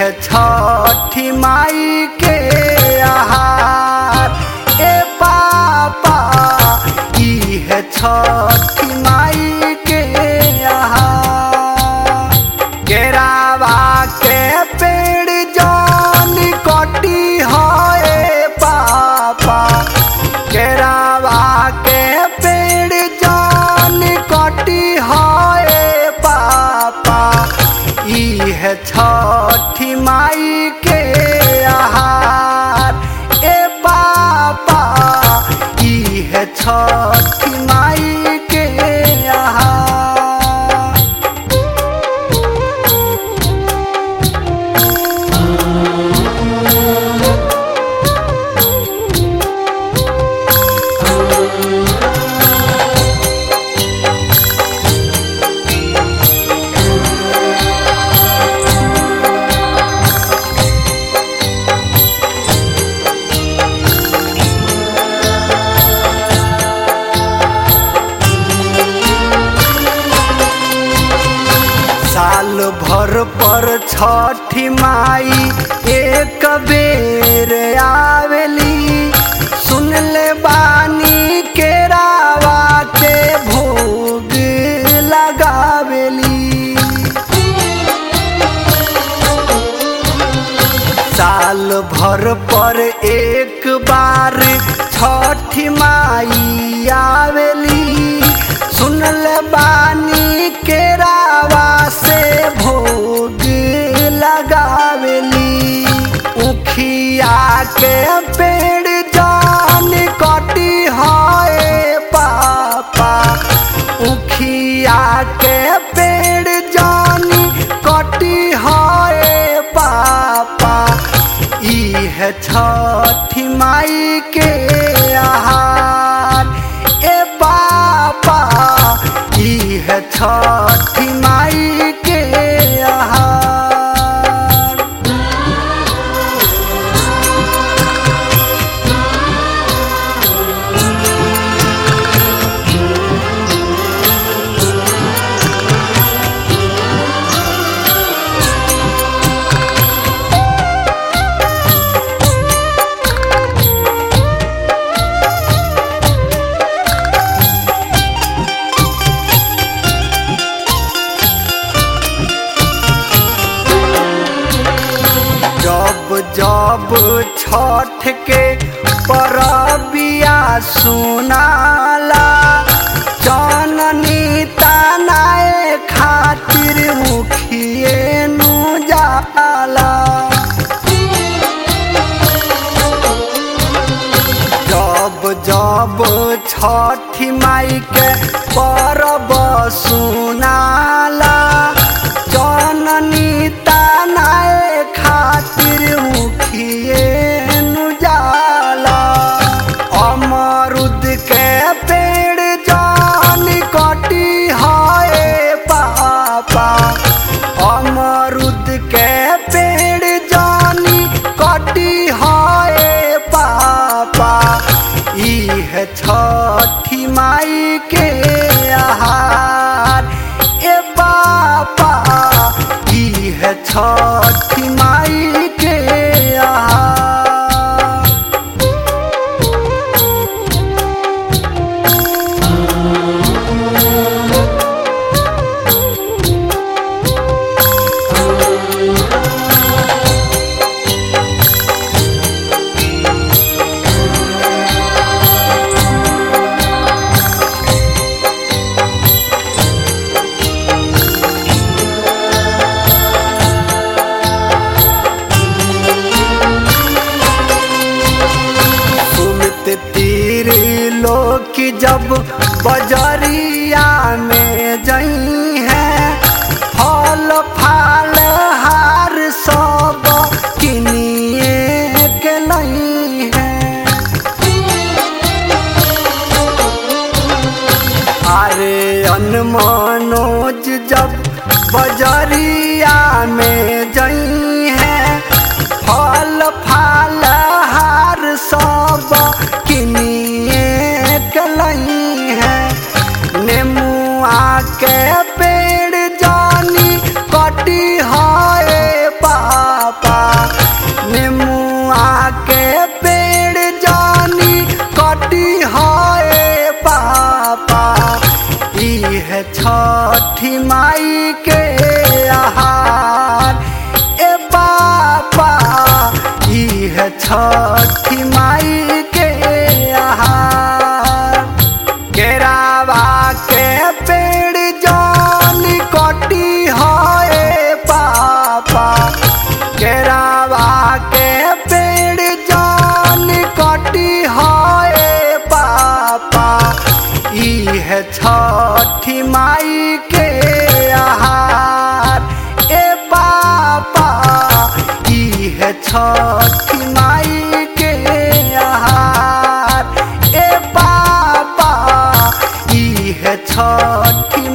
है छठी माई के आहार ए पापा ई है छठी माई के आहार केरावा के पेड़ जान कटी है पापा केरावा के पेड़ जान कटी है पापा ई है छठी माई के आहार ए पापा ई है छठी माई के आहार साल भर पर छठी माई एक बेर आवेली सुन ले बानी के रावा के भोग लगावेली साल भर पर एक बार छठी माई आवेली सुनल बानी के रावा से भोग लगावेली उखिया के पेड़ जान कटी है पापा उखिया के पेड़ जान कटी है पापा ई है छठी माई के आहार ए पापा ई है छठी माई के आहार जब जब छठ के परबिया सुनाला जननी तनाए खातिर मुखिए नु जाला जब जब छठी माई के परब सुनाला जननी तनाए खातिर मुखिए नु जाला अमरुद के पेड़ जान कटी है पापा अमरुद के पेड़ जानी कटी है पापा ई है छठी माई के आहार ए पापा ई है छठी माई के आहार छठी माई के आहार केरावा के पेड़ जानी कटी है पापा केरावा के पेड़ जानी कटी है पापा ई है छठी माई के आहार ए पापा ई है छठी माई के आहार ए पापा ई है छठी